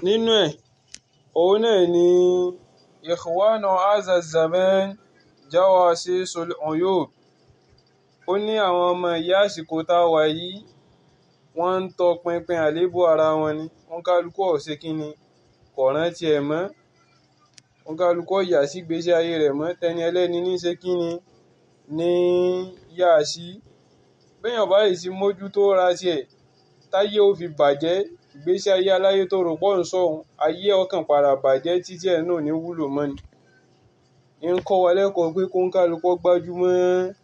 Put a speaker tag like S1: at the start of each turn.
S1: nínú ẹ̀ òun náà ni ikhwana hadha zaman jawasisul uyub ó ní àwọn ọmọ ìyá àsìkò tá a wà yìí wọ́n ń tọpinpin àléébù ara wọn ni wọ́n kálukú ọ̀sẹ̀ kínni kò rántí ẹ̀ mọ́ wọ́n kálukú ọ̀yà sí gbèsè ayé rẹ̀ mọ́ tẹni ẹlẹ́ni ní ṣe kínni ní yá sí béèyàn bá yìí sí mójútó ra tiẹ̀ táyé ó fi bàjẹ́ ìgbésí ayé aláyé tó rò pọ̀ ń sọ̀hún ayé ọkàn padà bàjẹ́ títí ẹ̀ náà ní wúlò mọ́ ni ń kọ́ wa lẹ́kọ̀ọ́ pé kó ń kálukú gbájúmọ́